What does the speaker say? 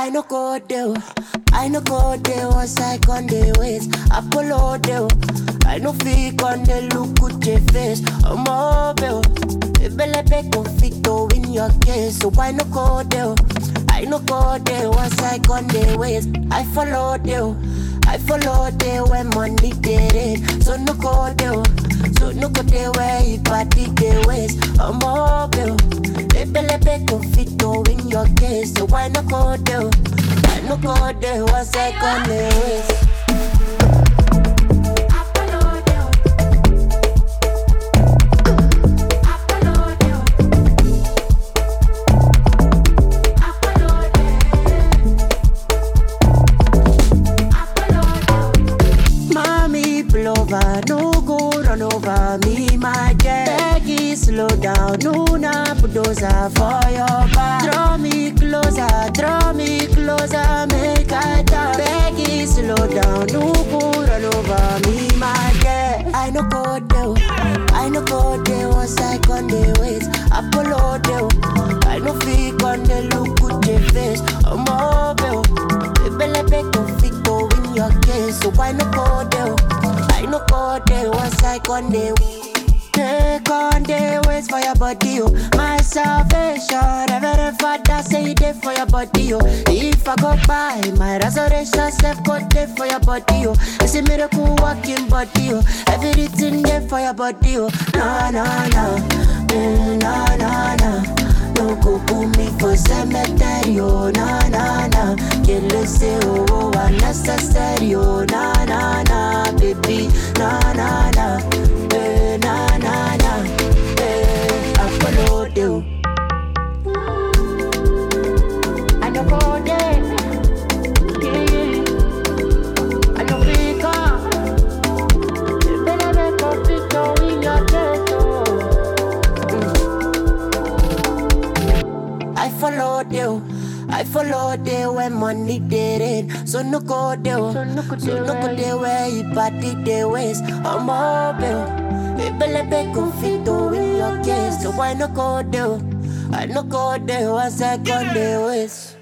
I no go there. I no go there once I con the ways. Apollo there. I no fit on the look with your face. I'm mobile. Ebele be confito in your case. So I no go there. I no go there once I con the ways. I follow there. I follow there when money get it. So no go there. So no go there where you party the ways. I'm mobile. Ebele be confito in your case. So why no go there? I no go there once I con the ways. Mommy pull over, no go run over me, my girl. Peggy, slow down, no na bulldozer for your back. Draw me closer, draw me closer, make I talk. Peggy, slow down, no go run over me, my girl. I no go there, I no go there once I con the ways. Apollo there, I no fit on the look with your face. I'm mobile, Ebele be confito in your case, so why no go there? I no go there once I con the Take on the ways for your body, oh. My salvation, Reverend Father say it there for your body, oh. If I go by, my resurrection self go there for your body, oh. It's a miracle walking body, oh. Everything there for your body, oh. No, no, no, mm, no, no, no. No go put me for cemetery, oh, na na na. Kill it, say, oh, oh, unnecessary, oh, na na na, baby, na na na, eh, na na na, eh, I follow you. I no go there, yeah, yeah. I no pick up. Better make a picture in your chest, oh. I followed you. I followed you when money did it. So no go there. So no go there where you party the ways. I'm mobile. Ebele be confito in your case. So why no go there? I no go there once I go the ways.